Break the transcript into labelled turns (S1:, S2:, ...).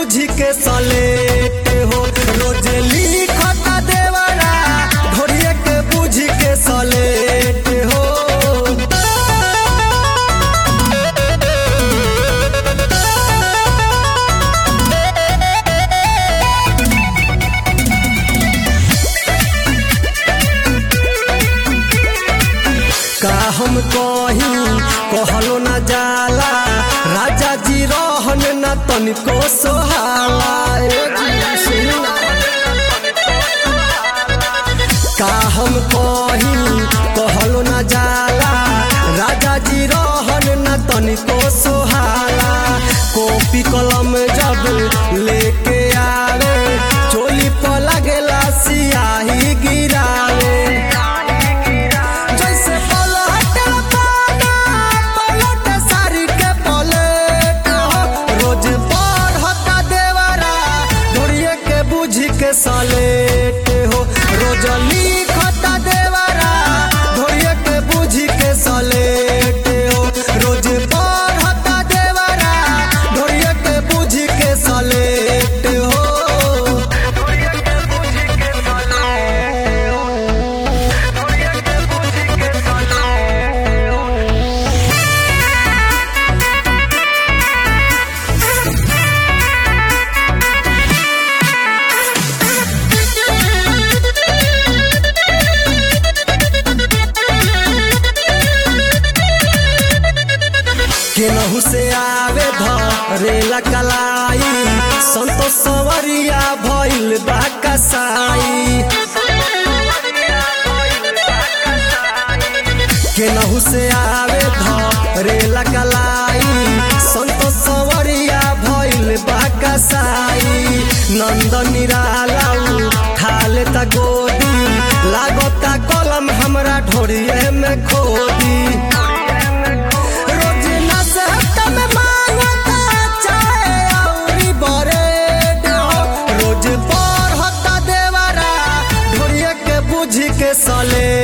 S1: बुझी के सलेट हो रोज लिखता देवरा ढोरिए के बुझी के सलेट हो का हम कही कहलो न जाला राजा जी रहन न तनिको सोहाला ए जी सुनी ना। का हम कही कहलो न जाला राजा जी रहन न तनिको सोहाला कॉपी कलम जब लेके आवे चोली पर लगेला सियाही गिरावे जैसे पलट पाना पलट सारी के पलट हो रोज पढ़ता देवरा ढोरिए के बुझी के सलेट हो रोज लिखता देवरा ढोरिए के बुझी के सलेट हो रोज पढ़ता देवरा ढोरिए के बुझी के सलेट हो केनहू से आवे धरेला कलाई संतोष सवरिया भइल बा कसाई केनहू से आवे धरेला कलाई संतोष सवरिया भइल बा कसाई नंद निरालाऊ खाले त गोदी लागता कलम हमरा ढोरिए में खोदी रोज नशहत में मांगता चाहे औरी बरेड हो। रोज पढ़ता देवरा ढोरिए के बुझी के सले